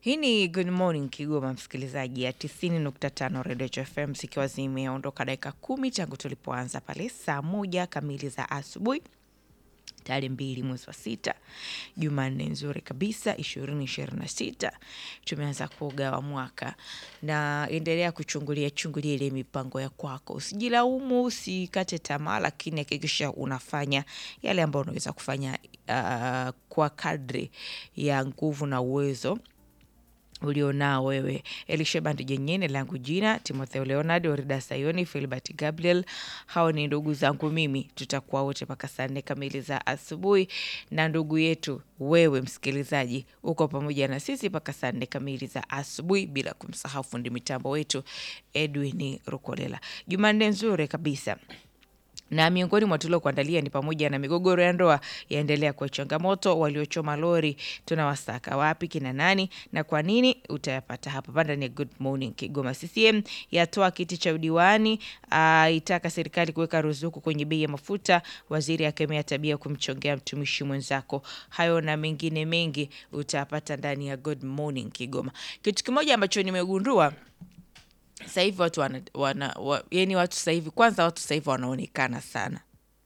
Hii ni Good Morning Kigoma, msikilizaji ya 90.5 Radio FM, zikiwa zimeondoka dakika kumi tangu tulipoanza pale saa moja kamili za asubuhi tarehe mbili mwezi wa sita, Jumanne nzuri kabisa ishirini ishirini na sita. Tumeanza kugawa mwaka na endelea kuchungulia chungulia ile mipango ya kwako, usijilaumu, usikate tamaa, lakini hakikisha unafanya yale ambayo unaweza kufanya uh, kwa kadri ya nguvu na uwezo ulionao wewe. Elisheband Jenyene langu jina, Timotheo Leonard, Orida Sayoni, Filbert Gabriel. Hao ni ndugu zangu mimi, tutakuwa wote mpaka saa nne kamili za asubuhi, na ndugu yetu wewe msikilizaji uko pamoja na sisi mpaka saa nne kamili za asubuhi, bila kumsahau fundi mitambo wetu Edwin Rukolela. Jumanne nzuri kabisa na miongoni mwa tuliokuandalia ni pamoja na migogoro ya ndoa yaendelea kwa changamoto, waliochoma lori tunawasaka wapi, kina nani na kwa nini? Utayapata hapa panda ni Good Morning Kigoma. CCM yatoa kiti cha udiwani, aitaka serikali kuweka ruzuku kwenye bei ya mafuta. Waziri akemea tabia ya kumchongea mtumishi mwenzako. Hayo na mengine mengi utayapata ndani ya Good Morning Kigoma. Kitu kimoja ambacho nimegundua sasa hivi watu wana, wana, wa, yani watu sasa hivi kwanza watu sasa hivi wanaonekana sana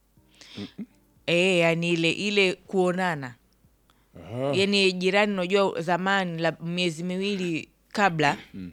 e, yani ile ile kuonana yani jirani, unajua zamani la miezi miwili kabla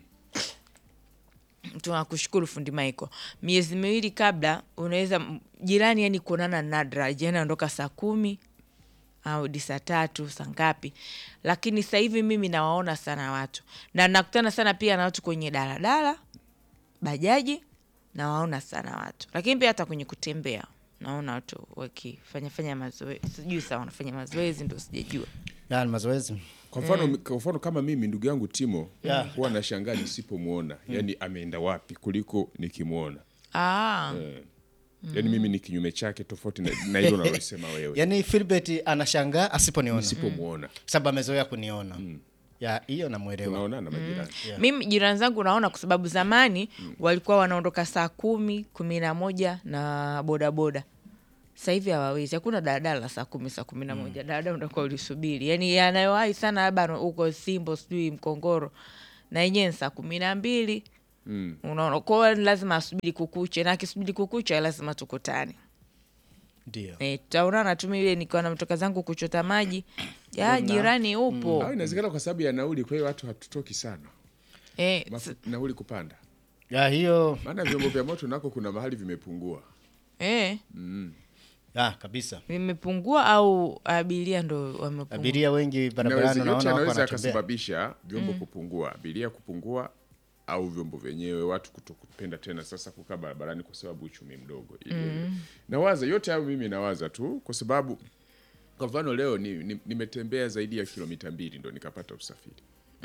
tunakushukuru fundi Michael, miezi miwili kabla unaweza m- jirani yani kuonana nadra, jirani anaondoka saa kumi au di saa tatu saa ngapi, lakini sasa hivi mimi nawaona sana watu na nakutana sana pia na watu kwenye daladala, bajaji, nawaona sana watu, lakini pia hata kwenye kutembea naona watu wakifanya fanya mazoezi, sijui sawa wanafanya mazoezi, ndo sijajua. Ya, ni mazoezi Kwa mfano kwa mfano kama mimi ndugu yangu Timo Yeah. huwa nashangaa nisipomwona, yani ameenda wapi kuliko nikimwona. Ah, Eh. Yani mimi ni kinyume chake tofauti na na hilo unalosema wewe. yaani Philbert anashangaa asiponiona Nisipomwona sababu amezoea kuniona ya hiyo namwelewa tunaonana majirani. mimi jirani zangu naona kwa sababu zamani walikuwa wanaondoka saa kumi kumi na moja na bodaboda sasa hivi hawawezi hakuna daladala saa kumi saa kumi na moja daladala utakuwa ulisubiri yani yanayowahi sana labda huko simbo sijui mkongoro na yenyewe ni saa kumi na mbili Mm. unaona kwao lazima asubiri kukucha na akisubiri kukucha lazima tukutane ndio e, tutaonana tu mimi nikiwa namtoka zangu kuchota maji ya jirani upo Au inawezekana kwa sababu ya nauli, kwa hiyo watu hatutoki sana. e, Mafu, nauli kupanda. ya hiyo Maana vyombo vya moto nako kuna mahali vimepungua. e, ya kabisa vimepungua au abiria ndo wamepungua abiria wengi barabarani Inaweze- yote unaona wako anaweza wanatembea akasababisha vyombo kupungua, abiria kupungua au vyombo vyenyewe watu kutokupenda tena sasa kukaa barabarani kwa sababu uchumi mdogo. Nawaza yote hayo, mimi nawaza tu kwa sababu kwa mfano leo ni- ni- nimetembea zaidi ya kilomita mbili ndo nikapata usafiri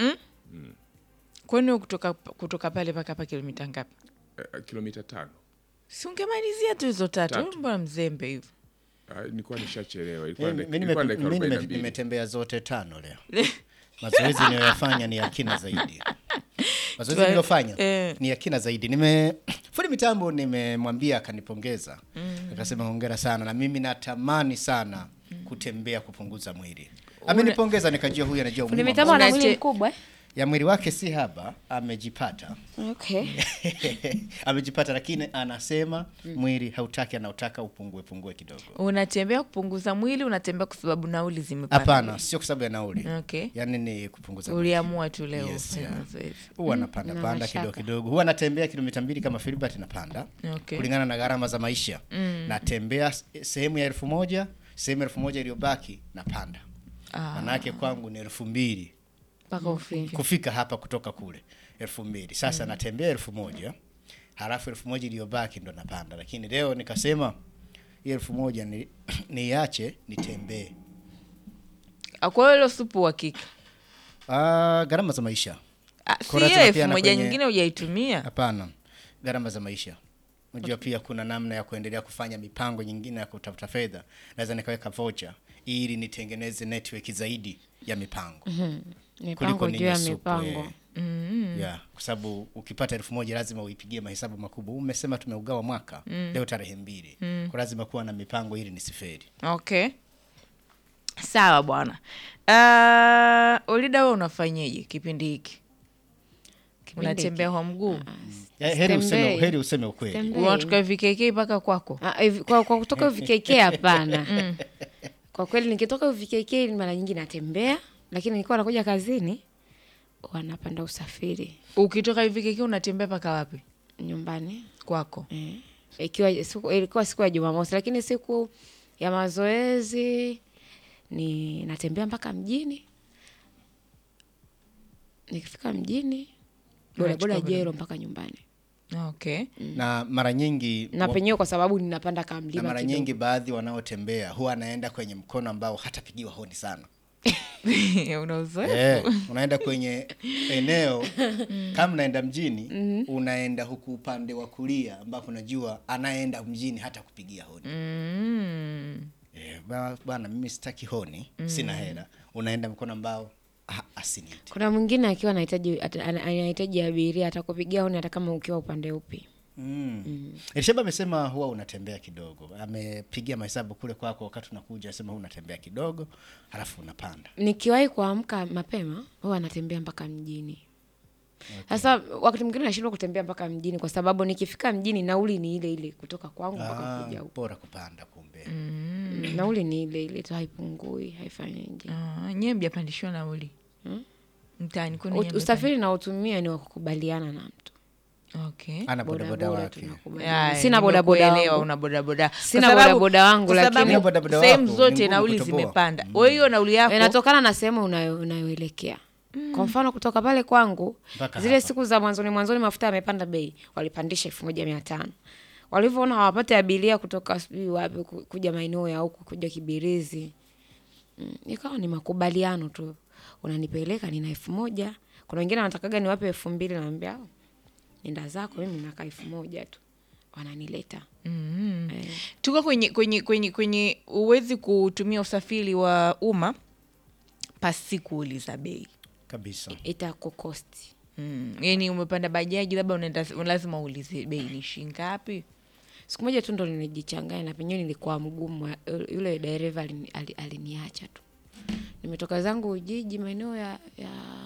kwani kutoka, kutoka pale mpaka hapa kilomita ngapi eh, kilomita tano. si ungemalizia tu hizo tatu Tatu. mbona mzembe hivyo Ah, nilikuwa nishachelewa, ilikuwa Mimi- dakika- mimi ilikuwa nime- dakika mimi nime- 42. nimetembea zote tano leo mazoezi niliyoyafanya ni ya kina zaidi mazoezi Twa- niliyofanya eh. ni ya kina zaidi nime fundi mitambo nimemwambia akanipongeza akasema hongera sana na mimi natamani sana kutembea kupunguza mwili amenipongeza nikajua huyu anajua Fundi umuhimu wa mitambo ana Unate- mwili mkubwa eh? ya mwili wake si haba amejipata Okay. amejipata lakini anasema mwili hautaki anautaka upungue pungue kidogo unatembea kupunguza mwili unatembea kwa sababu nauli zimepanda hapana sio kwa sababu ya nauli Okay. yaani ni kupunguza mwili. uliamua tu leo Yes, kufanya yeah. mazoezi huwa napanda na panda mashaka. kidogo kidogo huwa natembea kilomita mbili kama Filbert napanda Okay. kulingana na gharama za maisha natembea s- sehemu ya elfu moja sehemu elfu moja iliyobaki napanda Ah. manake kwangu ni elfu mbili mpaka ufike kufika hapa kutoka kule elfu mbili sasa natembea elfu moja halafu elfu moja iliyobaki ndo napanda lakini leo nikasema hii elfu moja ni, niache nitembee Ah, kwa hiyo hilo supu uhakika Ah, gharama za maisha Ah, Kwa si lazima hiyo elfu pia na moja kwenye- nyingine hujaitumia Hapana, gharama za maisha. Unajua pia kuna namna ya kuendelea kufanya mipango nyingine ya kutafuta fedha. Naweza nikaweka voucher ili nitengeneze network zaidi ya mipango Mipango juu ya ninyi supu, mipango. eh. Yeah, kwa sababu ukipata elfu moja lazima uipigie mahesabu makubwa. Umesema tumeugawa mwaka leo tarehe mbili, kwa lazima kuwa na mipango ili nisiferi. okay sawa bwana uh, Olida, we unafanyeje kipindi hiki? Kipindi Unatembea kwa mguu? Eh, heri useme, Sitembei. heri useme ukweli Sitembei. Unatoka VKK mpaka kwako? Ah, hivi- kwa, kwa kutoka UVKK hapana. Kwa kweli nikitoka UVKK mara nyingi natembea, lakini nikiwa nakuja kazini wanapanda usafiri Ukitoka VKK unatembea mpaka wapi? nyumbani Kwako? eh. Ikiwa siku, ilikuwa siku ya Jumamosi, lakini siku ya mazoezi ni natembea mpaka mjini. Nikifika mjini bodaboda Unachukua jero mpaka nyumbani, Okay. na mara nyingi na wa- penyewe kwa sababu ninapanda na kamlima mara kidogo. nyingi baadhi wanaotembea huwa anaenda kwenye mkono ambao hatapigiwa honi sana Una uzoefu? Eh, unaenda kwenye eneo kama unaenda mjini unaenda huku upande wa kulia ambapo unajua anaenda mjini hata kupigia honi Mm. Eh, ba- bwana mimi sitaki honi sina hela unaenda mkono ambao ah, asiniite Kuna mwingine akiwa anahitaji ata- ana- anahitaji abiria atakupigia honi hata kama ukiwa upande upi. Mm. Elisheba amesema huwa unatembea kidogo, amepigia mahesabu kule kwako wakati unakuja, asema unatembea kidogo halafu unapanda. Nikiwahi kuamka mapema huwa anatembea mpaka mjini. Sasa wakati mwingine nashindwa kutembea mpaka mjini kwa sababu nikifika mjini nauli ni ile ile kutoka kwangu mpaka Ah, kuja huko. bora kupanda kumbe. Mm, Nauli ni ile ile tu, haipungui, haifanyeje. Ah, nyie mjapandishiwa nauli mtaani kwenu U- nyie Usafiri naotumia ni wa kukubaliana na mtu. mmepanda- Okay. Ana bodaboda Bodaboda wake. tunakubaliana. Aya, Sina bodaboda nimekuelewa, wangu. una bodaboda. Sina Kwa sababu- bodaboda wangu, kwa lakini- sababu Sina bodaboda sehemu wako, ni zote ngumu nauli kutoboa. zimepanda. Wewe hiyo nauli yako Inatokana na sehemu unayo- unayoelekea. Kwa mfano kutoka pale kwangu Mpaka zile hapa. siku za mwanzoni mwanzoni mafuta yamepanda bei, walipandisha elfu moja mia tano walivyoona hawapate abiria kutoka sijui wapi ku- kuja maeneo ya huku kuja Kibirizi, mm, ikawa ni makubaliano tu, unanipeleka nina elfu moja kuna wengine wanatakaga niwape elfu mbili naambia "Oh, nenda zako, mimi nakaa elfu moja tu, wananileta eh. tuko kwenye kwenye kwenye kwenye uwezi kutumia usafiri wa umma pasi kuuliza bei Kabisa. itakukosti mm. Yani umepanda bajaji labda unaenda lazima uulize bei ni shingapi siku moja tu ndo nilijichanganya na penyewe nilikuwa mgumu yule dereva alini- ali- aliniacha tu nimetoka zangu ujiji maeneo ya, ya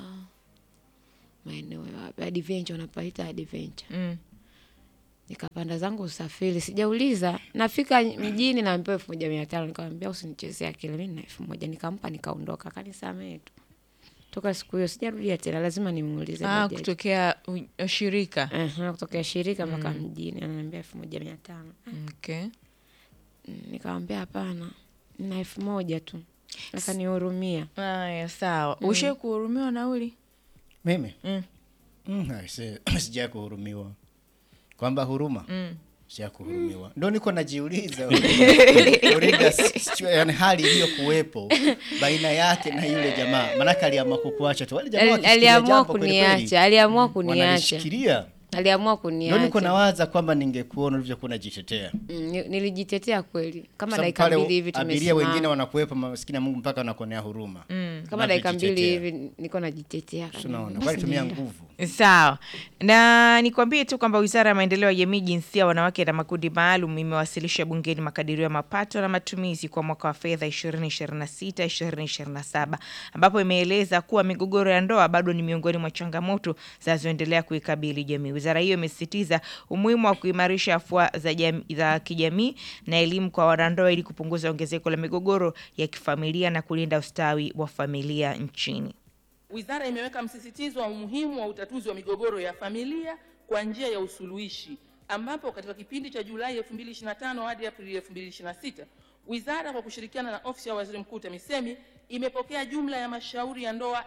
maeneo ya adventure unapaita adventure mm. nikapanda zangu usafiri sijauliza nafika mjini naambiwa elfu moja mia tano nikamwambia usinichezea akili mi na elfu moja nikampa nikaondoka kanisamee tu toka siku hiyo sijarudia tena lazima nimuulize ah, bajaji. kutokea u- shirika Aha, kutokea shirika mpaka mjini ananiambia elfu moja mia tano okay. Mm, nikamwambia hapana na elfu moja tu akanihurumia Aya, sawa mm. ushai kuhurumiwa nauli Mimi mm. mm, aise, sijai kuhurumiwa kwamba huruma Mm. sijai kuhurumiwa, ndo niko najiuliza Orida, situa- yani hali iliyokuwepo baina yake na yule jamaa, manake aliamua kukuacha tu. Wale jamaa Ali- wakishikilia aliamua jambo kweli kweli, kuniacha aliamua kuniacha wanalishikilia. aliamua Ndo niko kuniacha nawaza kwamba ningekuona ulivyokuwa unajitetea Mm, ni- nilijitetea kweli kama Sababu dakika pale mbili hivi abiria tumesimama. wengine wanakuwepo maskini ya Mungu mpaka wanakuonea huruma kama dakika mbili Unavyojitetea. hivi niko najitetea Si unaona Basi walitumia nenda. nguvu sawa na nikwambie tu kwamba wizara ya maendeleo ya jamii jinsia wanawake na makundi maalum imewasilisha bungeni makadirio ya mapato na matumizi kwa mwaka wa fedha 2026 2027 ambapo imeeleza kuwa migogoro ya ndoa bado ni miongoni mwa changamoto zinazoendelea kuikabili jamii wizara hiyo imesisitiza umuhimu wa kuimarisha afua za, jam- za kijamii na elimu kwa wanandoa ili kupunguza ongezeko la migogoro ya kifamilia na kulinda ustawi wa familia nchini Wizara imeweka msisitizo wa umuhimu wa utatuzi wa migogoro ya familia kwa njia ya usuluhishi, ambapo katika kipindi cha Julai 2025 hadi Aprili 2026 wizara kwa kushirikiana na ofisi ya waziri mkuu TAMISEMI imepokea jumla ya mashauri ya ndoa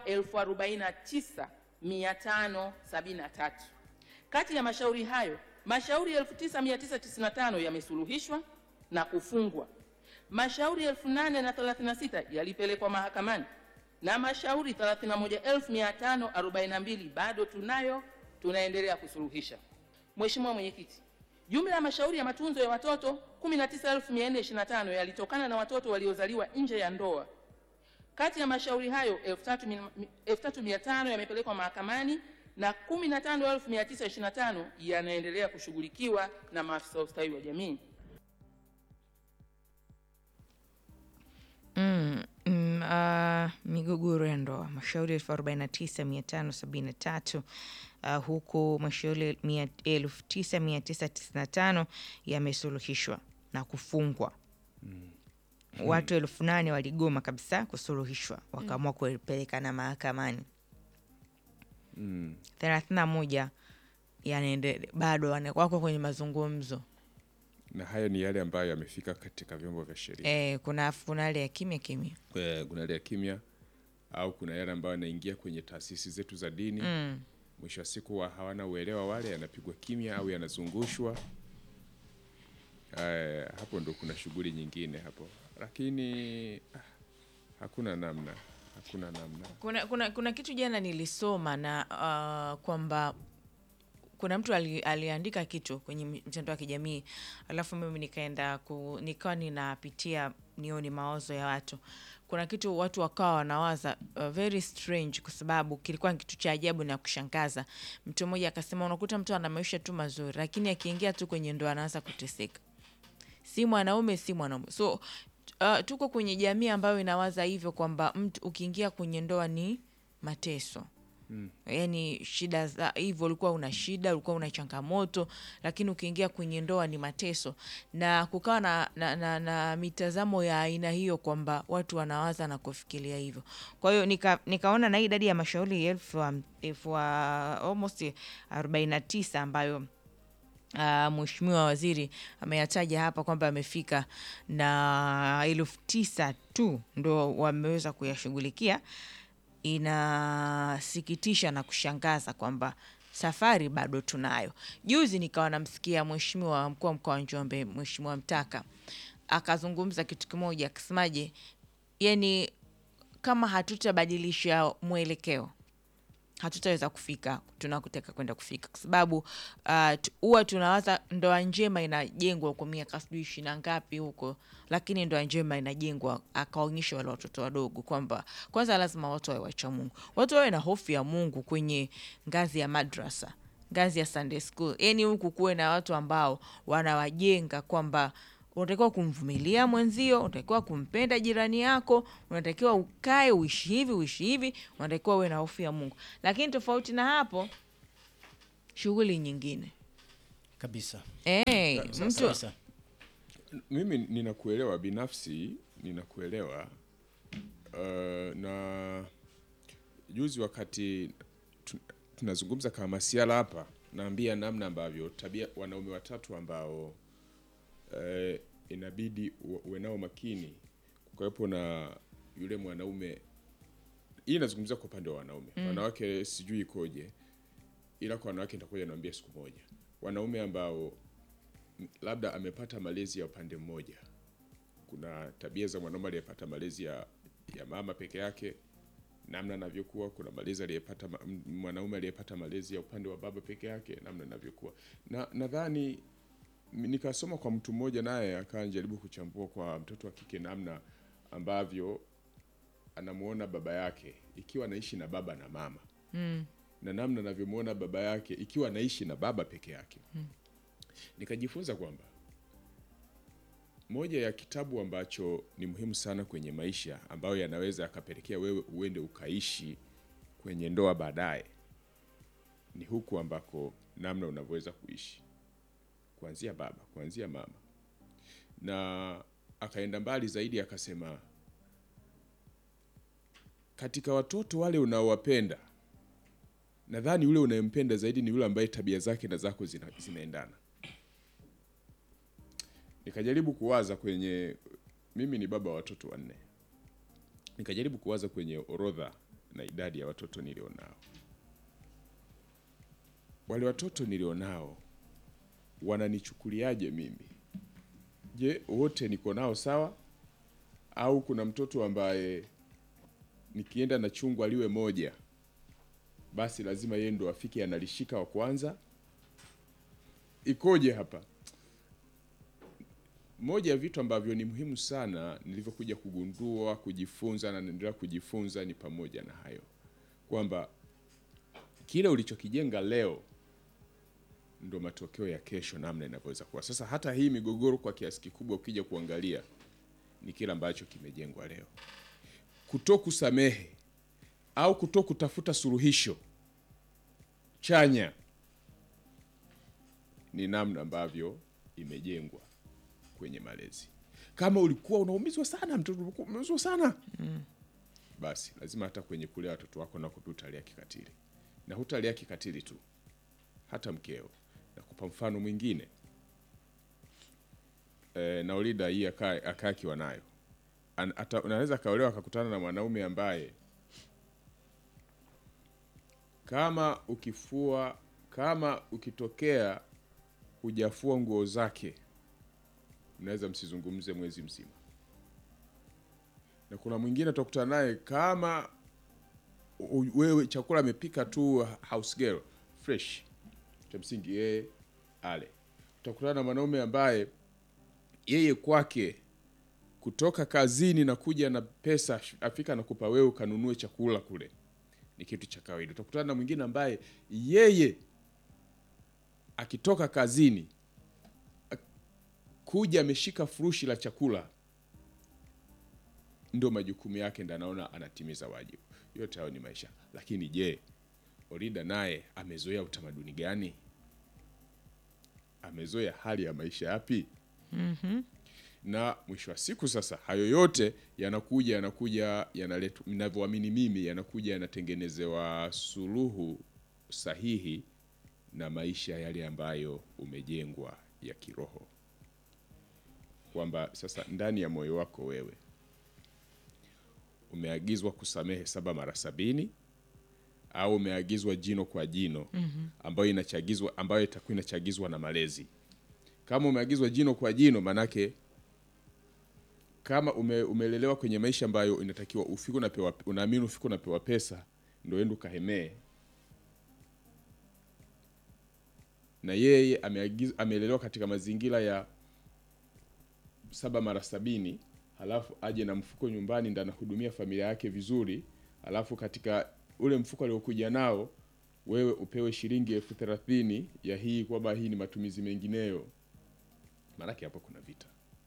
49573. Kati ya mashauri hayo, mashauri 9995 yamesuluhishwa na kufungwa mashauri 8036 yalipelekwa mahakamani na mashauri 31542 bado tunayo tunaendelea kusuluhisha. Mheshimiwa Mwenyekiti, jumla ya mashauri ya matunzo ya watoto 19425 yalitokana na watoto waliozaliwa nje ya ndoa. Kati ya mashauri hayo 3500 yamepelekwa mahakamani na 15925 yanaendelea kushughulikiwa na maafisa wa ustawi wa jamii. Mm, mm, Mm, ah, migogoro ya ndoa mashauri elfu arobaini na tisa mia tano sabini na tatu uh, huku mashauri mia- elfu tisa mia tisa tisini na tano yamesuluhishwa na kufungwa watu elfu nane waligoma kabisa kusuluhishwa wakaamua kupelekana mahakamani thelathini na moja yanaende bado wana- wako kwenye mazungumzo na hayo ni yale ambayo yamefika katika vyombo vya sheria e, kuna kuna hali ya kimya kimya Eh, kuna yale ya kimya au kuna yale ambayo yanaingia kwenye taasisi zetu za dini mm. mwisho wa siku wa hawana uelewa wale yanapigwa kimya au yanazungushwa eh, hapo ndo kuna shughuli nyingine hapo lakini ah, hakuna namna hakuna namna kuna, kuna, kuna kitu jana nilisoma na uh, kwamba kuna mtu ali, aliandika kitu kwenye mtandao wa kijamii alafu mimi nikaenda ku, nikawa ninapitia nioni mawazo ya watu kuna kitu watu wakawa wanawaza uh, very strange kwa sababu kilikuwa ni kitu cha ajabu na kushangaza mtu mmoja akasema unakuta mtu ana maisha tu mazuri lakini akiingia tu kwenye ndoa anaanza kuteseka si mwanaume si mwanaume so uh, tuko kwenye jamii ambayo inawaza hivyo kwamba mtu ukiingia kwenye ndoa ni mateso mm. yaani shida za hivyo ulikuwa una shida ulikuwa una changamoto lakini ukiingia kwenye ndoa ni mateso na kukawa na, na, na, na mitazamo ya aina hiyo kwamba watu wanawaza na kufikiria hivyo kwa hiyo nika, nikaona na hii idadi ya mashauri elfu ham- elfu wa- almost arobaini na tisa ambayo Uh, Mheshimiwa Waziri ameyataja hapa kwamba amefika na elfu tisa tu ndo wameweza kuyashughulikia. Inasikitisha na kushangaza kwamba safari bado tunayo. Juzi nikawa namsikia Mheshimiwa mkuu wa mkoa wa Njombe, Mheshimiwa Mtaka akazungumza kitu kimoja, akasemaje, yani kama hatutabadilisha mwelekeo hatutaweza kufika tunakotaka kwenda kufika kwa sababu uh, tu- huwa tunawaza ndoa njema inajengwa kwa miaka sijui ishirini na ngapi huko lakini ndoa njema inajengwa akaonyesha wale watoto wadogo kwamba kwanza lazima watu wawe wacha mungu watu wawe na hofu ya mungu kwenye ngazi ya madrasa ngazi ya sunday school yani huku kuwe na watu ambao wanawajenga kwamba unatakiwa kumvumilia mwenzio unatakiwa kumpenda jirani yako unatakiwa ukae uishi hivi uishi hivi unatakiwa uwe na hofu ya mungu lakini tofauti na hapo shughuli nyingine kabisa hey, mtu kabisa mimi ninakuelewa binafsi ninakuelewa uh, na juzi wakati tu- tunazungumza kama masiala hapa naambia namna ambavyo tabia wanaume watatu ambao uh, inabidi u- uwe nao makini kukawepo na yule mwanaume hii inazungumzia kwa upande wa wanaume mm. wanawake sijui ikoje ila kwa wanawake nitakuja niambia siku moja wanaume ambao labda amepata malezi ya upande mmoja. Kuna tabia za mwanaume aliyepata malezi ya, ya mama peke yake, namna anavyokuwa. Kuna malezi aliyepata ma- m- mwanaume aliyepata malezi ya upande wa baba peke yake, namna anavyokuwa. Na nadhani m- nikasoma kwa mtu mmoja, naye akawa anajaribu kuchambua kwa mtoto wa kike namna ambavyo anamuona baba yake ikiwa anaishi na baba na mama mm. na namna anavyomuona baba yake ikiwa anaishi na baba peke yake nikajifunza kwamba moja ya kitabu ambacho ni muhimu sana kwenye maisha ambayo yanaweza yakapelekea wewe uende ukaishi kwenye ndoa baadaye ni huku ambako namna unavyoweza kuishi kuanzia baba kuanzia mama na akaenda mbali zaidi akasema katika watoto wale unaowapenda nadhani yule unayempenda zaidi ni yule ambaye tabia zake na zako zina, zinaendana nikajaribu kuwaza kwenye mimi ni baba wa watoto wanne nikajaribu kuwaza kwenye orodha na idadi ya watoto nilionao wale watoto nilionao wananichukuliaje mimi je wote niko nao sawa au kuna mtoto ambaye nikienda na chungwa liwe moja basi lazima yeye ndo afike analishika wa kwanza ikoje hapa moja ya vitu ambavyo ni muhimu sana nilivyokuja kugundua kujifunza na naendelea kujifunza ni pamoja na hayo kwamba kile ulichokijenga leo ndo matokeo ya kesho namna inavyoweza kuwa sasa hata hii migogoro kwa kiasi kikubwa ukija kuangalia ni kile ambacho kimejengwa leo kuto kusamehe au kuto kutafuta suluhisho chanya ni namna ambavyo imejengwa kwenye malezi. Kama ulikuwa unaumizwa sana, mtoto ulikuwa umeumizwa sana basi lazima hata kwenye kulea watoto wako nako pia utalia kikatili, na hutalia kikatili tu, hata mkeo. Nakupa mfano mwingine e, Naulida hii akaa akaa akiwa nayo An- ata- unaweza akaolewa akakutana na mwanaume ambaye kama ukifua kama ukitokea hujafua nguo zake mnaweza msizungumze mwezi mzima na kuna mwingine utakutana naye kama u- wewe chakula amepika tu house girl fresh cha msingi yeye ale utakutana na mwanaume ambaye yeye kwake kutoka kazini na kuja na pesa afika nakupa wewe ukanunue chakula kule ni kitu cha kawaida utakutana na mwingine ambaye yeye akitoka kazini ak- kuja ameshika furushi la chakula ndio majukumu yake ndo anaona anatimiza wajibu yote hayo ni maisha lakini je orida naye amezoea utamaduni gani amezoea hali ya maisha yapi na mwisho wa siku sasa hayo yote yanakuja yanakuja yanaletwa ninavyoamini mimi yanakuja yanatengenezewa suluhu sahihi na maisha yale ambayo umejengwa ya kiroho kwamba sasa ndani ya moyo wako wewe umeagizwa kusamehe saba mara sabini au umeagizwa jino kwa jino ambayo inachagizwa ambayo itakuwa inachagizwa na malezi kama umeagizwa jino kwa jino manake kama ume, umelelewa kwenye maisha ambayo inatakiwa ufike unapewa unaamini ufike unapewa pesa ndio ende ukahemee na yeye ameagiz, amelelewa katika mazingira ya saba mara sabini halafu aje na mfuko nyumbani ndo anahudumia familia yake vizuri halafu katika ule mfuko aliokuja nao wewe upewe shilingi elfu thelathini ya hii kwamba hii ni matumizi mengineyo maanake hapo kuna vita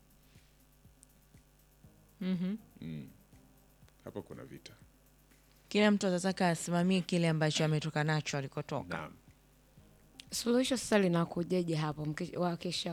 mm. hapo kuna vita Kila mtu atataka asimamie kile ambacho ametoka nacho alikotoka. naam suluhisho sasa linakujeje hapo mke- wakisha